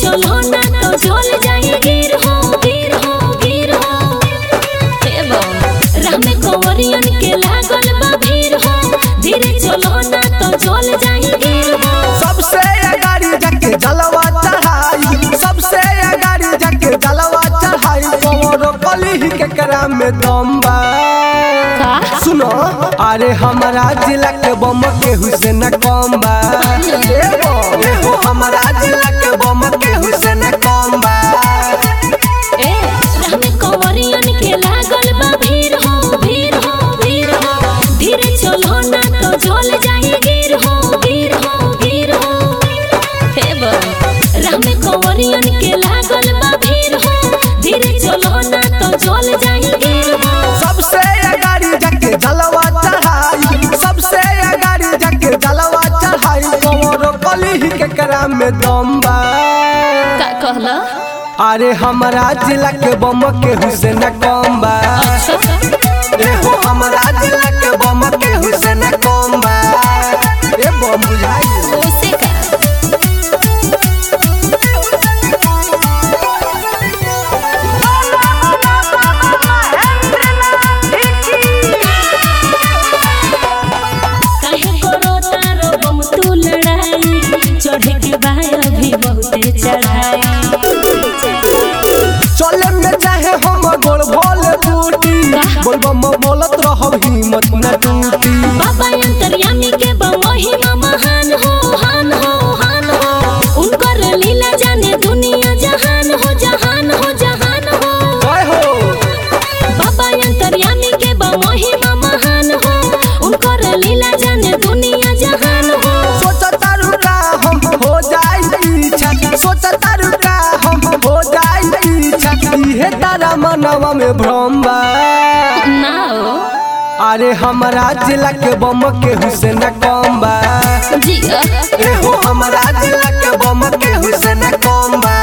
चलो ना तो झोल जाई गिर हो गिर हो गिर हो हे बम राह में कंवरियन के लागल बा भीड़ हो धीरे चलो ना तो झोल जाई गिर हो सबसे अगाड़ी जाके जलवा चढ़ाई सबसे अगाड़ी जाके जलवा चढ़ाई कमरो कली के करा में दम बा का? सुनो अरे हमारा जिला के बम के हुसैन कम बा ए बम, ए हो हमारा जिला के बम के हुसैन कम बा ए राह में कंवरियन के लागल बा भीड़ हो भीड़ हो भीड़ हो धीरे चलो ना तो झोल जाई गिर हो गिर हो गिर हो हे बम राह में कंवरियन के लागल बा भीड़ हो धीरे चलो ना तो झोल जाई गिर हो सबसे अगाड़ी जाके जलवा चढ़ाई सबसे अगाड़ी जाके जलवा चढ़ाई कमरो कली के करा में दम बा का कहला अरे हमारा जिला के बम के हुसैन कम बा ए हो हमारा जिला के बम के हुसैन कम बा ए बम बुझाई ओसे का काहे करो तारो बम तू लड़ाई चढ़े के बाय अभी बहुते चढ़ाई चले में चाहे हम गोल भोल बूटी बोल बम बोलत रहब हिम्मत न टूटी बाबा अंतर्यामी के बमहिमा महान हो हान हो हान हो उनकर लीला जाने दुनिया जहान हो जहान हो जहान हो जय हो बाबा अंतर्यामी के बमहिमा महान हो उनकर लीला जाने दुनिया जहान हो सोचता रुका हम हो जाई इच्छा सोचता रुका हम हो जाई इच्छा इहे तारा मनवा में भ्रम बा ना हो अरे हमारा जिला के बम के हुसैन कम बा जिया ए हो हमारा जिला के बम के हुसैन कम बा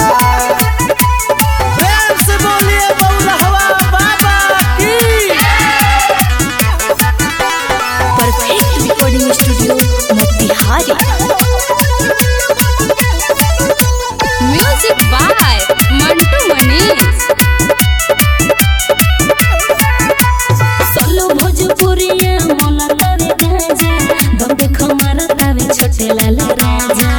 प्रेम से बोलिए बउरहवा बाबा की perfect recording studio Motihari music by Mantu Manish solo भोजपुरिया मोला तवे गाजा दम देखो मारा तावे छोटे लाल राजा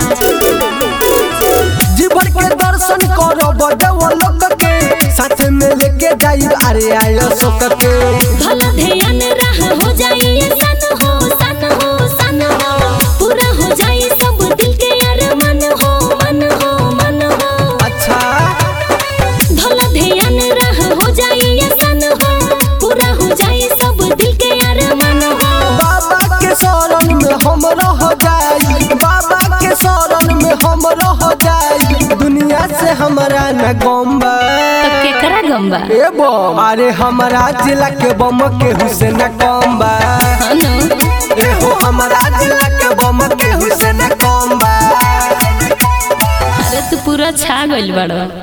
जीवन के दर्शन करो बड़वा लोग के साथ में लेके जाई अरे आयो सोक के भला ध्यान रह हो जाई सन हो सन हो सन हो पूरा हो जाई सब दिल के अरमान हो मन हो मन हो अच्छा भला ध्यान रह हो जाई सन हो पूरा हो जाई सब दिल के अरमान हो बाबा के शरण में हम रह जाई बाबा के शरण में हम रह जाई दुनिया से हमारा न गम बा तब केकरा गम्बा ए बम अरे हमारा जिला के बम के हुसैन कम बा हनु ए हो हमारा जिला के बम के हुसैन कम बा अरे तू पूरा छा गइल बड़ो